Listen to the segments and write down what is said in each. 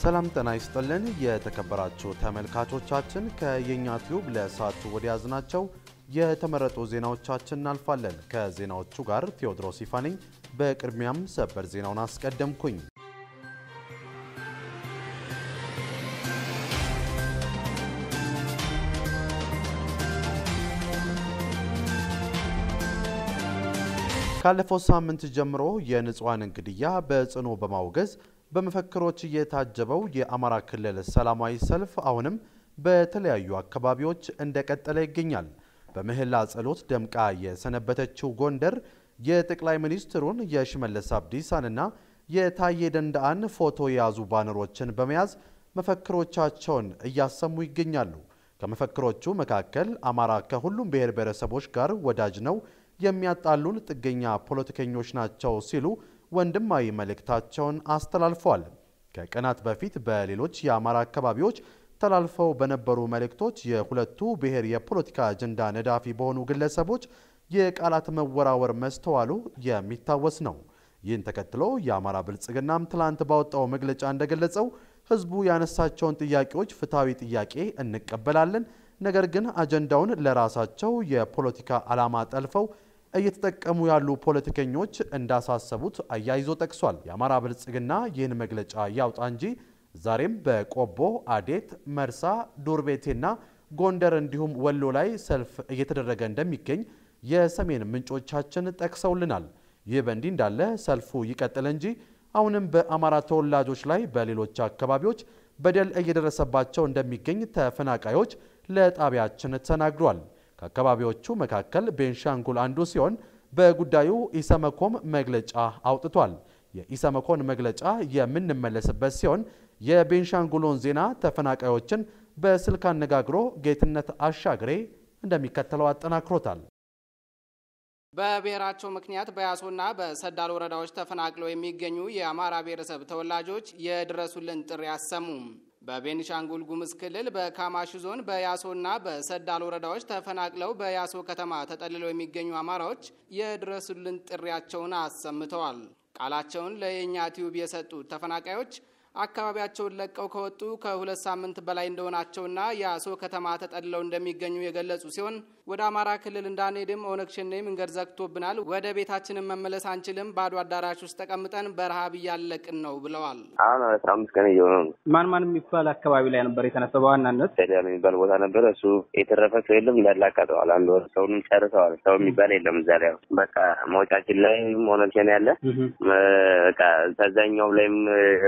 ሰላም ጤና ይስጥልን። የተከበራችሁ ተመልካቾቻችን ከየኛ ቲዩብ ለሰዓቱ ወደ ያዝናቸው የተመረጡ ዜናዎቻችን እናልፋለን። ከዜናዎቹ ጋር ቴዎድሮስ ይፋ ነኝ። በቅድሚያም ሰበር ዜናውን አስቀደምኩኝ። ካለፈው ሳምንት ጀምሮ የንጹሐንን ግድያ በጽኑ በማውገዝ በመፈክሮች የታጀበው የአማራ ክልል ሰላማዊ ሰልፍ አሁንም በተለያዩ አካባቢዎች እንደቀጠለ ይገኛል። በምህላ ጸሎት ደምቃ የሰነበተችው ጎንደር የጠቅላይ ሚኒስትሩን የሽመለስ አብዲሳንና የታዬ ደንደአን ፎቶ የያዙ ባነሮችን በመያዝ መፈክሮቻቸውን እያሰሙ ይገኛሉ። ከመፈክሮቹ መካከል አማራ ከሁሉም ብሔር ብሔረሰቦች ጋር ወዳጅ ነው፣ የሚያጣሉን ጥገኛ ፖለቲከኞች ናቸው ሲሉ ወንድማዊ መልእክታቸውን አስተላልፈዋል። ከቀናት በፊት በሌሎች የአማራ አካባቢዎች ተላልፈው በነበሩ መልእክቶች የሁለቱ ብሔር የፖለቲካ አጀንዳ ነዳፊ በሆኑ ግለሰቦች የቃላት መወራወር መስተዋሉ የሚታወስ ነው። ይህን ተከትሎ የአማራ ብልጽግናም ትላንት ባወጣው መግለጫ እንደገለጸው ሕዝቡ ያነሳቸውን ጥያቄዎች ፍትሐዊ ጥያቄ እንቀበላለን፣ ነገር ግን አጀንዳውን ለራሳቸው የፖለቲካ ዓላማ ጠልፈው እየተጠቀሙ ያሉ ፖለቲከኞች እንዳሳሰቡት አያይዞ ጠቅሷል። የአማራ ብልጽግና ይህን መግለጫ ያውጣ እንጂ ዛሬም በቆቦ፣ አዴት፣ መርሳ፣ ዱርቤቴና ጎንደር እንዲሁም ወሎ ላይ ሰልፍ እየተደረገ እንደሚገኝ የሰሜን ምንጮቻችን ጠቅሰውልናል። ይህ በእንዲህ እንዳለ ሰልፉ ይቀጥል እንጂ አሁንም በአማራ ተወላጆች ላይ በሌሎች አካባቢዎች በደል እየደረሰባቸው እንደሚገኝ ተፈናቃዮች ለጣቢያችን ተናግሯል። ከአካባቢዎቹ መካከል ቤንሻንጉል አንዱ ሲሆን በጉዳዩ ኢሰመኮም መግለጫ አውጥቷል። የኢሰመኮን መግለጫ የምንመለስበት ሲሆን የቤንሻንጉሎን ዜና ተፈናቃዮችን በስልክ አነጋግሮ ጌትነት አሻግሬ እንደሚከተለው አጠናክሮታል። በብሔራቸው ምክንያት በያሶና በሰዳል ወረዳዎች ተፈናቅለው የሚገኙ የአማራ ብሔረሰብ ተወላጆች የድረሱልን ጥሪ አሰሙ። በቤኒሻንጉል ጉሙዝ ክልል በካማሺ ዞን በያሶና በሰዳል ወረዳዎች ተፈናቅለው በያሶ ከተማ ተጠልለው የሚገኙ አማራዎች የድረሱልን ጥሪያቸውን አሰምተዋል። ቃላቸውን ለየኛ ቲዩብ የሰጡት ተፈናቃዮች አካባቢያቸውን ለቀው ከወጡ ከሁለት ሳምንት በላይ እንደሆናቸውና የአሶ ከተማ ተጠልለው እንደሚገኙ የገለጹ ሲሆን ወደ አማራ ክልል እንዳንሄድም ኦነግ ሸኔ መንገድ ዘግቶብናል፣ ወደ ቤታችንን መመለስ አንችልም፣ ባዶ አዳራሽ ውስጥ ተቀምጠን በረሃብ እያለቅን ነው ብለዋል። አሁን አስራ አምስት ቀን እየሆነ ነው። ማን ማን የሚባል አካባቢ ላይ ነበር የተነሳው? በዋናነት ስቴዲያም የሚባል ቦታ ነበረ። እሱ የተረፈ ሰው የለም፣ እንዳላቃጠዋል። አንድ ወር ሰውንም ጨርሰዋል። ሰው የሚባል የለም እዛ ላይ። በቃ መውጫችን ላይ ኦነግ ሸኔ ያለ በቃ ከዛኛው ላይም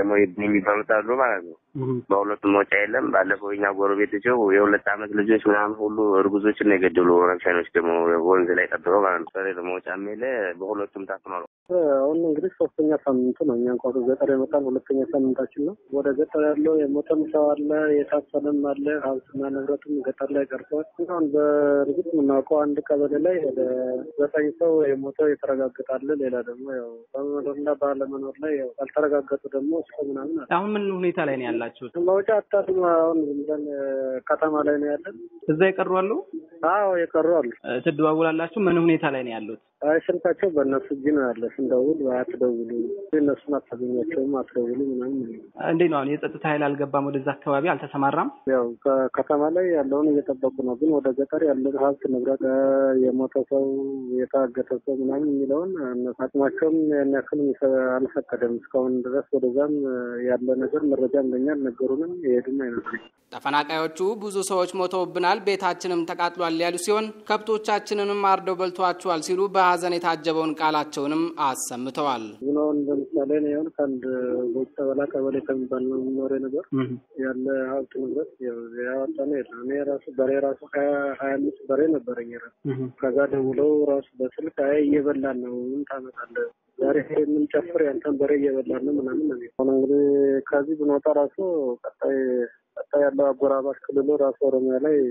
የሚባሉት አሉ ማለት ነው። በሁለቱም መውጫ የለም። ባለፈው እኛ ጎረቤቶቸው የሁለት ዓመት ልጆች ምናምን ሁሉ እርጉዞችን ነው የገደሉ ኦነግ ሸኔዎች ደግሞ ወንዝ ላይ ጠብቀው ማለት ነው። ሰሬ መውጫም የለ በሁለቱም ታፍኗል። አሁን እንግዲህ ሶስተኛ ሳምንቱ ነው። እኛ እንኳ ገጠር የመጣን ሁለተኛ ሳምንታችን ነው። ወደ ገጠር ያለው የሞተም ሰው አለ፣ የታፈነም አለ። ሀብትና ንብረቱም ገጠር ላይ ቀርቷል። አሁን በእርግጥ የምናውቀው አንድ ቀበሌ ላይ ወደ ዘጠኝ ሰው የሞተው የተረጋገጣለ። ሌላ ደግሞ ያው በመኖርና ባለመኖር ላይ ያው ያልተረጋገጡ ደግሞ እስከ ምናምን አለ። አሁን ምን ሁኔታ ላይ ነው ያላችሁት? መውጫ አታድማ አሁን ዝም ብለን ከተማ ላይ ነው ያለን። እዛ የቀሩ አሉ? አዎ የቀሩ አሉ። ትደዋውላላችሁ? ምን ሁኔታ ላይ ነው ያሉት? አይ ስልካቸው በእነሱ እጅ ነው ያለ። ስንደውል አትደውሉ፣ እነሱን አታገኛቸውም፣ አትደውሉ ምናምን። እንዴት ነው አሁን የጸጥታ ኃይል አልገባም? ወደዛ አካባቢ አልተሰማራም? ያው ከከተማ ላይ ያለውን እየጠበቁ ነው፣ ግን ወደ ገጠር ያለ ሀብት ንብረት፣ የሞተ ሰው፣ የታገተ ሰው ምናምን የሚለውን አቅማቸውም ያን ያክል አልፈቀደም እስካሁን ድረስ። ወደዛም ያለ ነገር መረጃ እንደኛ አልነገሩንም፣ የሄዱም አይመስለኝ። ተፈናቃዮቹ ብዙ ሰዎች ሞተውብናል፣ ቤታችንም ተቃጥሏል ያሉ ሲሆን ከብቶቻችንንም አርደው በልተዋቸዋል ሲሉ በሀዘን የታጀበውን ቃላቸውንም አሰምተዋል። ቡናውን ለምሳሌ ነው የሆን ከአንድ ቦጭ ጠበላ ቀበሌ ከሚባል ነው የሚኖረ ነበር ያለ ሀብት ንብረት ያወጣ ነው የለ እኔ ራሱ በሬ ራሱ ሀያ ሀያ አምስት በሬ ነበረኝ ራሱ ከዛ ደውለው ራሱ በስልክ አይ እየበላን ነው ምን ታመጣለህ ዛሬ የምንጨፍር ያንተን በሬ እየበላን ነው ምናምን ነው ሆነ እንግዲህ ከዚህ ብንወጣ ራሱ ቀጣይ ቀጣይ ያለው አጎራባሽ ክልሉ ራሱ ኦሮሚያ ላይ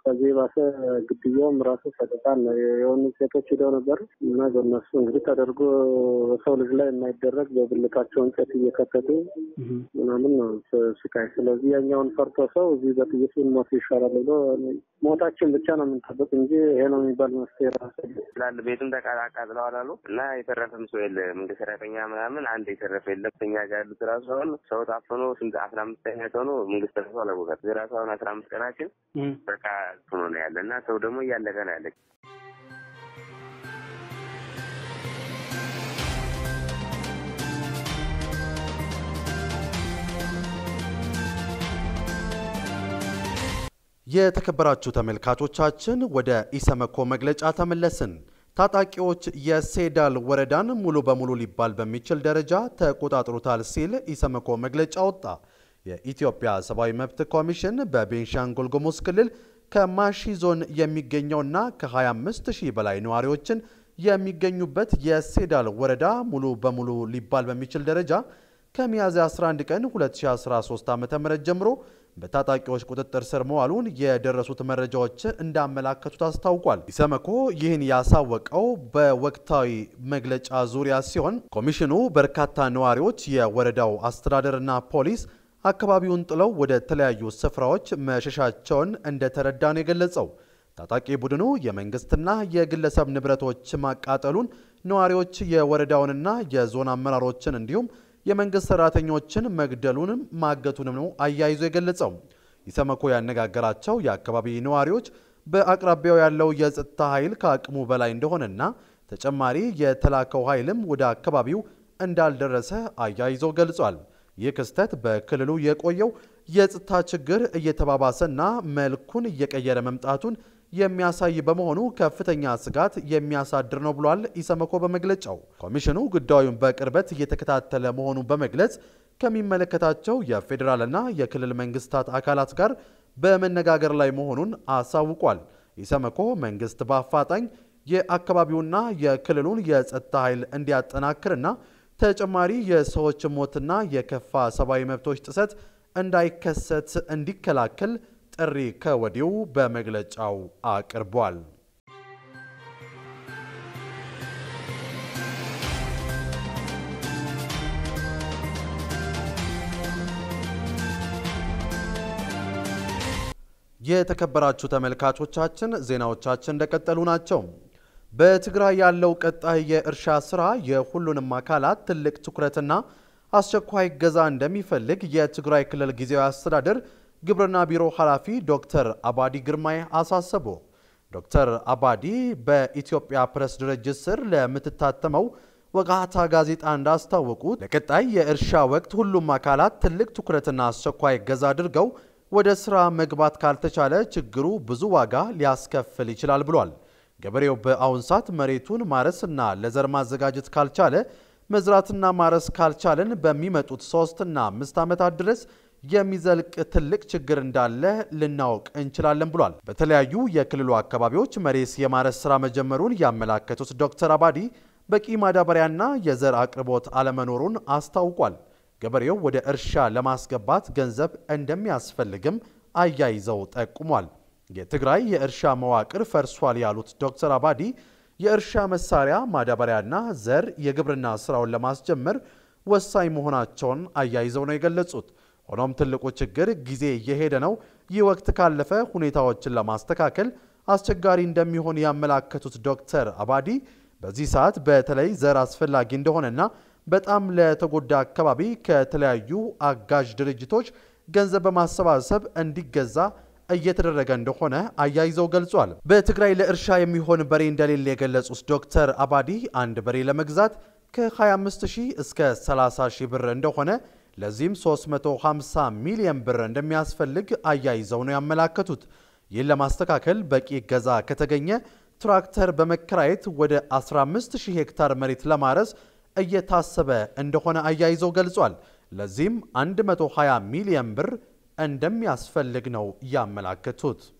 ከዚህ ባሰ ግድያውም ራሱ ሰቅጣን ነው። የሆኑ ሴቶች ሂደው ነበር እና በእነሱ እንግዲህ ተደርጎ በሰው ልጅ ላይ የማይደረግ በብልታቸው እንጨት እየከተቱ ምናምን ነው ስቃይ። ስለዚህ ያኛውን ፈርቶ ሰው እዚህ በጥይት ሞት ይሻላል ብሎ ሞታችን ብቻ ነው የምንጠብቅ እንጂ ይሄ ነው የሚባል መፍትሄ ራሱ ስላለ ቤቱም ተቃጥለዋል አሉ እና የተረፈም ሰው የለ መንግስት ሰራተኛ ምናምን አንድ የተረፈ የለም። እኛ ጋር ያሉት ራሱ አሁን ሰው ታፍኖ ስንት አስራ አምስተኛ ሰው ነው መንግስት ተርፎ አለቦታት ራሱ አሁን አስራ አምስት ቀናችን በቃ ሆኖ ነው ያለ እና ሰው ደግሞ እያለቀ ነው ያለ። የተከበራችሁ ተመልካቾቻችን ወደ ኢሰመኮ መግለጫ ተመለስን። ታጣቂዎች የሴዳል ወረዳን ሙሉ በሙሉ ሊባል በሚችል ደረጃ ተቆጣጥሩታል ሲል ኢሰመኮ መግለጫ ወጣ። የኢትዮጵያ ሰብአዊ መብት ኮሚሽን በቤንሻንጉል ጉሙዝ ክልል ከማሺ ዞን የሚገኘውና ከ25 ሺህ በላይ ነዋሪዎችን የሚገኙበት የሴዳል ወረዳ ሙሉ በሙሉ ሊባል በሚችል ደረጃ ከሚያዝያ 11 ቀን 2013 ዓ.ም ጀምሮ በታጣቂዎች ቁጥጥር ስር መዋሉን የደረሱት መረጃዎች እንዳመላከቱት አስታውቋል። ኢሰመኮ ይህን ያሳወቀው በወቅታዊ መግለጫ ዙሪያ ሲሆን ኮሚሽኑ በርካታ ነዋሪዎች፣ የወረዳው አስተዳደርና ፖሊስ አካባቢውን ጥለው ወደ ተለያዩ ስፍራዎች መሸሻቸውን እንደተረዳ ነው የገለጸው። ታጣቂ ቡድኑ የመንግስትና የግለሰብ ንብረቶች ማቃጠሉን፣ ነዋሪዎች የወረዳውንና የዞን አመራሮችን እንዲሁም የመንግስት ሰራተኞችን መግደሉንም ማገቱንም ነው አያይዞ የገለጸው። ኢሰመኮ ያነጋገራቸው የአካባቢ ነዋሪዎች በአቅራቢያው ያለው የጸጥታ ኃይል ከአቅሙ በላይ እንደሆነና ተጨማሪ የተላከው ኃይልም ወደ አካባቢው እንዳልደረሰ አያይዞ ገልጿል። ይህ ክስተት በክልሉ የቆየው የጸጥታ ችግር እየተባባሰና መልኩን እየቀየረ መምጣቱን የሚያሳይ በመሆኑ ከፍተኛ ስጋት የሚያሳድር ነው ብሏል ኢሰመኮ በመግለጫው። ኮሚሽኑ ጉዳዩን በቅርበት እየተከታተለ መሆኑን በመግለጽ ከሚመለከታቸው የፌዴራልና የክልል መንግስታት አካላት ጋር በመነጋገር ላይ መሆኑን አሳውቋል። ኢሰመኮ መንግስት በአፋጣኝ የአካባቢውና የክልሉን የጸጥታ ኃይል እንዲያጠናክርና ተጨማሪ የሰዎች ሞትና የከፋ ሰብአዊ መብቶች ጥሰት እንዳይከሰት እንዲከላከል ጥሪ ከወዲሁ በመግለጫው አቅርቧል። የተከበራችሁ ተመልካቾቻችን ዜናዎቻችን እንደቀጠሉ ናቸው። በትግራይ ያለው ቀጣይ የእርሻ ስራ የሁሉንም አካላት ትልቅ ትኩረትና አስቸኳይ እገዛ እንደሚፈልግ የትግራይ ክልል ጊዜያዊ አስተዳደር ግብርና ቢሮ ኃላፊ ዶክተር አባዲ ግርማይ አሳሰቡ። ዶክተር አባዲ በኢትዮጵያ ፕሬስ ድርጅት ስር ለምትታተመው ወጋታ ጋዜጣ እንዳስታወቁት ለቀጣይ የእርሻ ወቅት ሁሉም አካላት ትልቅ ትኩረትና አስቸኳይ እገዛ አድርገው ወደ ስራ መግባት ካልተቻለ ችግሩ ብዙ ዋጋ ሊያስከፍል ይችላል ብሏል። ገበሬው በአሁን ሰዓት መሬቱን ማረስና ለዘር ማዘጋጀት ካልቻለ መዝራትና ማረስ ካልቻለን በሚመጡት ሶስትና አምስት ዓመታት ድረስ የሚዘልቅ ትልቅ ችግር እንዳለ ልናውቅ እንችላለን ብሏል። በተለያዩ የክልሉ አካባቢዎች መሬት የማረስ ስራ መጀመሩን ያመላከቱት ዶክተር አባዲ በቂ ማዳበሪያና የዘር አቅርቦት አለመኖሩን አስታውቋል። ገበሬው ወደ እርሻ ለማስገባት ገንዘብ እንደሚያስፈልግም አያይዘው ጠቁሟል። የትግራይ የእርሻ መዋቅር ፈርሷል ያሉት ዶክተር አባዲ የእርሻ መሳሪያ፣ ማዳበሪያና ዘር የግብርና ስራውን ለማስጀመር ወሳኝ መሆናቸውን አያይዘው ነው የገለጹት። ሆኖም ትልቁ ችግር ጊዜ እየሄደ ነው። ይህ ወቅት ካለፈ ሁኔታዎችን ለማስተካከል አስቸጋሪ እንደሚሆን ያመላከቱት ዶክተር አባዲ በዚህ ሰዓት በተለይ ዘር አስፈላጊ እንደሆነና በጣም ለተጎዳ አካባቢ ከተለያዩ አጋዥ ድርጅቶች ገንዘብ በማሰባሰብ እንዲገዛ እየተደረገ እንደሆነ አያይዘው ገልጿል። በትግራይ ለእርሻ የሚሆን በሬ እንደሌለ የገለጹት ዶክተር አባዲ አንድ በሬ ለመግዛት ከ25 ሺህ እስከ 30 ሺህ ብር እንደሆነ ለዚህም 350 ሚሊዮን ብር እንደሚያስፈልግ አያይዘው ነው ያመላከቱት። ይህን ለማስተካከል በቂ እገዛ ከተገኘ ትራክተር በመከራየት ወደ 15000 ሄክታር መሬት ለማረስ እየታሰበ እንደሆነ አያይዘው ገልጿል። ለዚህም 120 ሚሊዮን ብር እንደሚያስፈልግ ነው ያመላከቱት።